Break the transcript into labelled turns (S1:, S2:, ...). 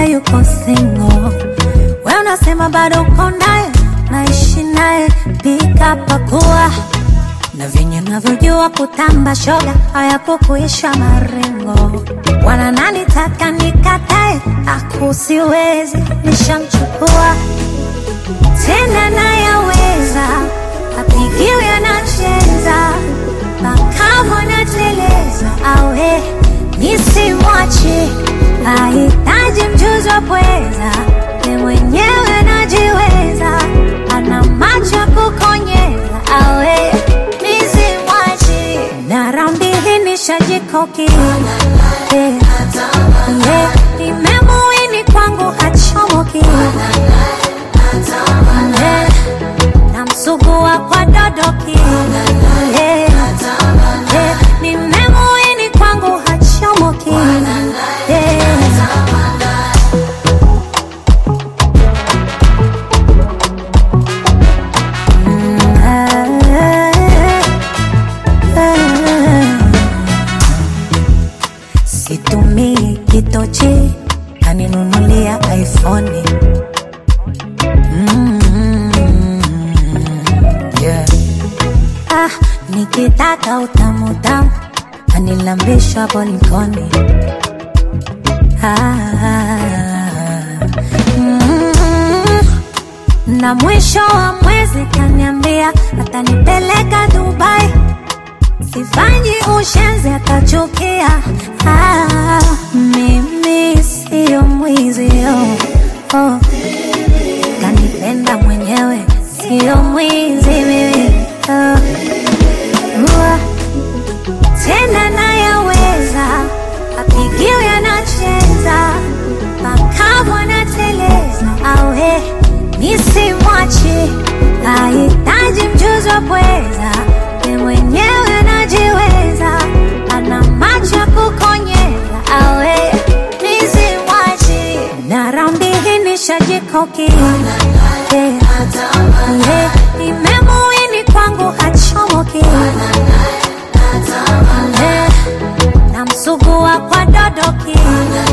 S1: yuko single. We unasema bado uko naye, naishi naye, pika pakua na venye navyojua kutamba shoga hayakukuisha marengo. Wana nani taka nikatae, akusiwezi nishamchukua tena nayaweza, apigiwe anacheza makamu anateleza, awe nisimwache, ahitaji mjuzi wa pweza, ni mwenyewe anajiweza, ana macho ya kukonyeza, awe nisimwache, na raundi hii nishajikoki Eh, eh, nimemuini kwangu hachomoki Eh, namsugua kwa dodoki Eh, eh, nimemuini kwangu hachomoki Eh. Situmii kitochi, kaninunulia iPhone. Mm, yeah. Ah, nikitaka utamu tamu, anilambisha bolikoni. Ah, mm, na mwisho wa mwezi kaniambia atanipeleka Dubai sifanyi ushenzi akachukia. Ah, mimi siyo mwizi oh, oh. Kanipenda mwenyewe siyo mwizi mimi oh. Ua, tena nayaweza apigiwe anacheza makamu anateleza awe nisimwache ahitaji mjuzi wa pweza ni mwenyewe anajiweza ana macho ya kukonyeza awe nisimwache na raundi hii nishajikoki Eh, eh, nimemuini kwangu hachomoki Eh, namsugua kwa dodoki